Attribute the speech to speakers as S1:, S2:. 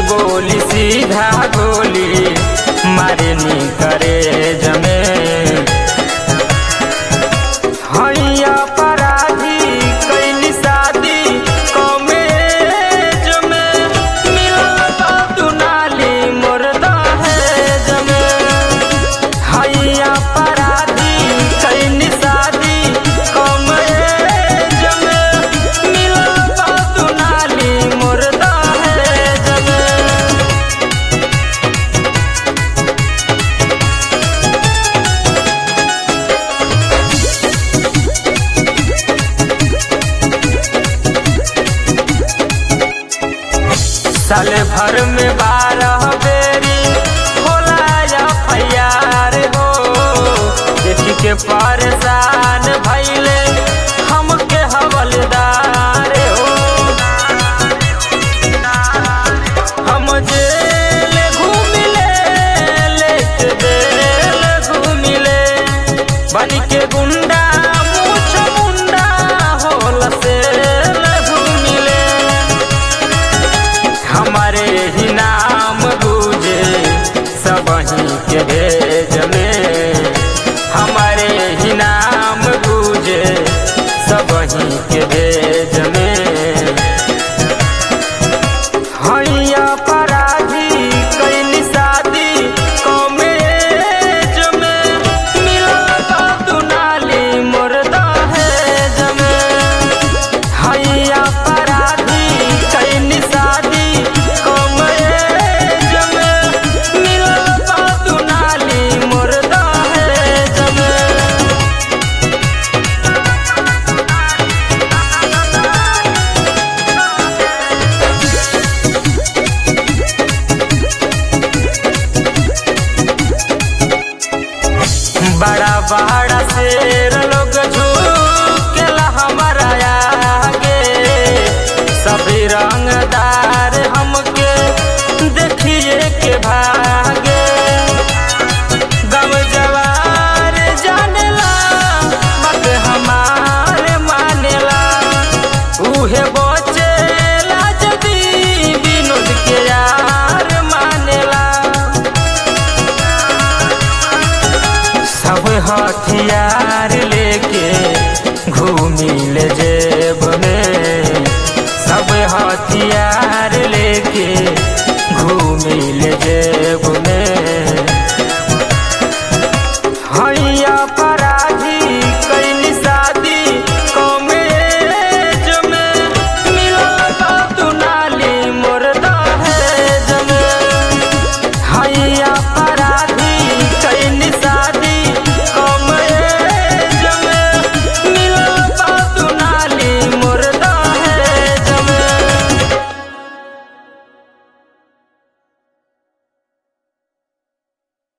S1: गोली सीधा गोली मारे नी करे जमे हैया पराधी कैली शादी कॉमेज में मिलता दुनाली मोर दहेज में हैया पराधी कैली शादी कॉमेज में मिलता दुनाली मोर दहेज में साल भर में बारह बेरी होला एफआईआर हो देखी के परेशान भैले हमके हवलदार हो हम जेल घूमिले लेट बेल घूमिले बन के गुंडा मूछ मुंडा होल से घूमिले हमारे ही नाम गुजे सब के भेज में हमारे ही नाम गुजे सब के भेज में हैया पराधी कैली शादी कॉमेज में मिलता दुनाली मोर दहेज में हैया पराधी कैली शादी कॉमेज में मिलता दुनाली मोर दहेज में बड़ा बड़ा से